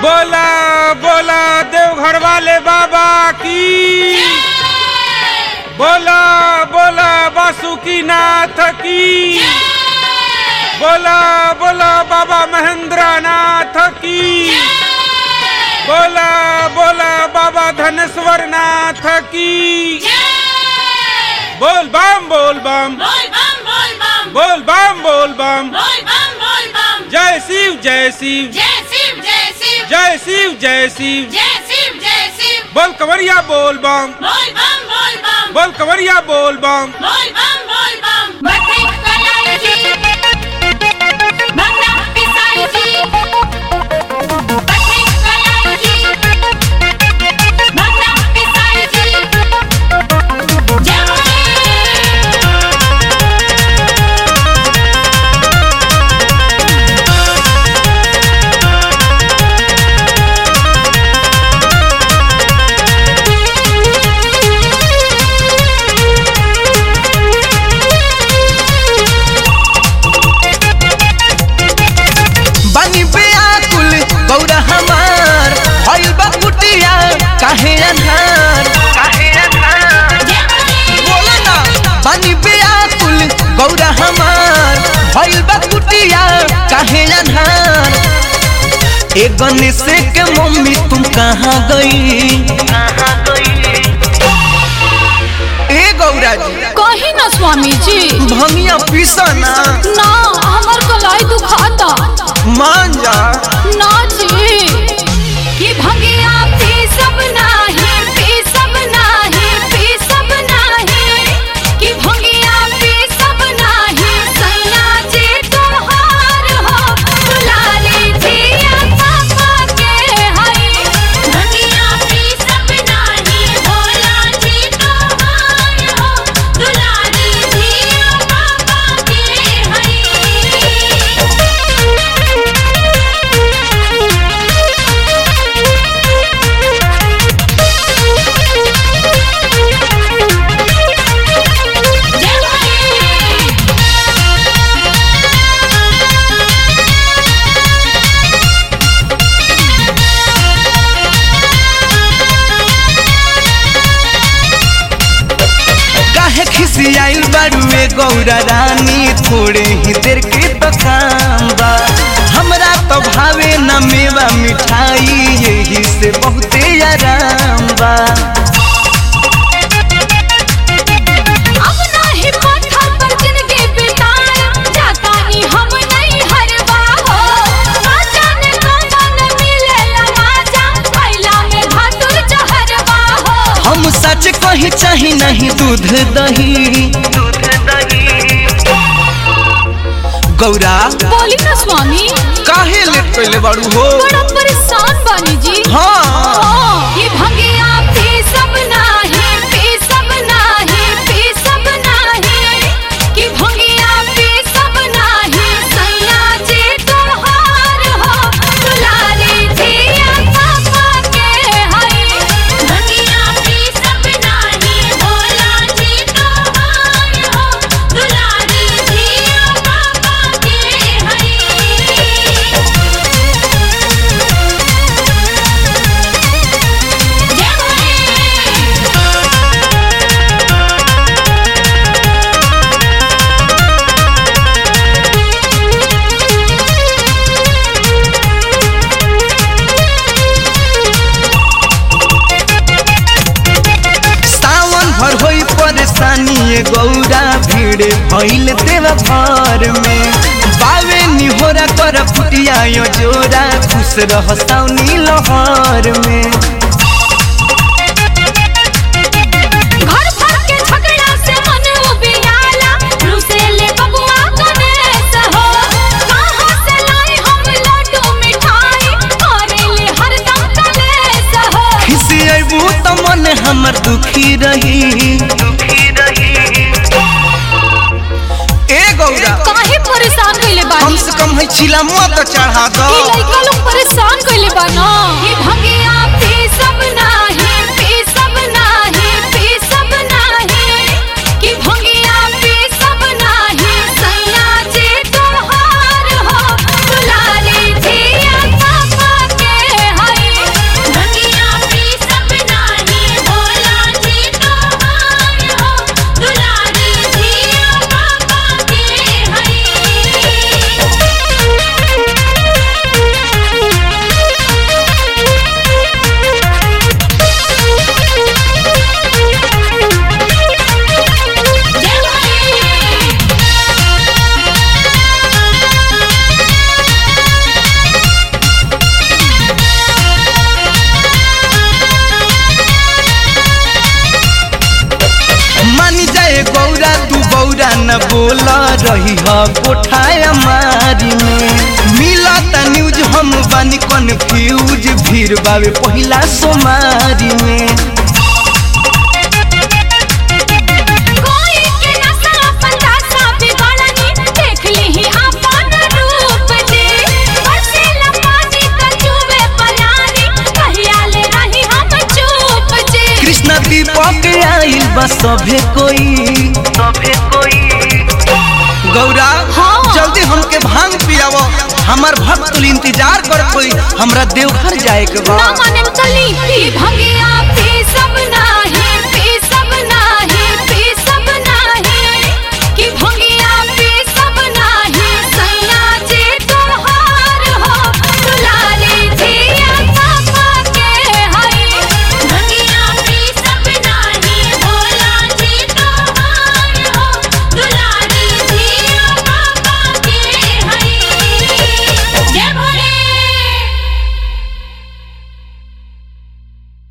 बोला बोला देवघर वाले बाबा की बोला बोला बासुकी नाथ की बोला बोला बाबा महेंद्र नाथ की बोला बोला बाबा धनेश्वर नाथ की बोल बम बोल बम बोल बम बोल बम जय शिव जय शिव जय शिव जय शिव बोल कंवरिया बोल बम बोल कंवरिया बोल बम बनी बेआकुल गौरा हमार भइल बा कुटिया काहे अन्हार काहे अन्हार बोला ना बनी बेआकुल गौरा हमार भइल बा कुटिया काहे अन्हार ए गणेश के मम्मी तुम कहाँ गई कहाँ गई ए गौरा जी कही ना स्वामी जी भंगिया पीसना ना हमार कलाई दुखाता मान जा ना जी कि भंगिया पी सब नाही पी सब नाही पी सब नाही कि भंगिया पी सब नाही सैया जी तोहार हो दुलारी जिया पापा के हई भंगिया पी सब नाही भोला जी तोहार हो दुलारी जिया पापा के हई काहे खिसियाइल बाड़ुए गौरा रानी थोड़े ही देर के तो काम बा हमरा तो भावे न मेवा मिठाई यही से बहुते आराम बा अब नाही पत्थर पर जिंदगी बिताया जाता ही हम नहीं हरवा हो ना जाने कौन मिलेला माजा पहला में भातुर जहरवा हो हम सच कही चाही नहीं दूध दही दूध दही गौरा बोली ना स्वामी काहे लेट पहले बाड़ू हो बड़ा परेशान बानी जी हाँ ये भंगिया पी सब नाही पी सब नाही पी सब नाही कि भंगिया पी सब नाही सैया जी तोहार हो दुलारी जिया पापा के हई भंगिया पी सब नाही भोला जी तोहार हो दुलारी जिया पापा के हई सावन भर होई परेशानी ये गौरा भीड़ भइल देव घर में बावे निहोरा कर फुटिया यो जोरा खुश रह साउनी लहर में घर भर के झगड़ा से मन उबियाला रुसेले बबुआ गणेश हो कहाँ से लाई हम लड्डू मिठाई करेले हरदम कलेश हो खिसी अबू तो मन हमर दुखी रही दुखी रही ए गौरा काहे परेशान कइले कम बानी से कम है चिला मुआ तो चढ़ा दो ई लइका लोग परेशान कइले बा ना ये भंगिया पी सब नाही पी सब नाही पी सब नाही कि भंगिया पी सब नाही सैया जी तोहार हो दुलारी जिया पापा के ह कोठाया मारी में मिलता न्यूज हम बानी कन्फ्यूज भीड़ बावे पहिला सोमारी में कोई के नसा अपन दासा बिगड़नी देख लीही अपन रूप जी बरसेला पानी त चुबे पलानी कहिया ले रही हम चुप जी कृष्ण दीपक आइल बा सभे कोई सभे कोई गौरा हाँ। जल्दी हमके भांग पियावो हमार भक्त कुल इंतजार करत होई हमरा देवघर जाए के बा ना माने चली पी भंगिया पी सब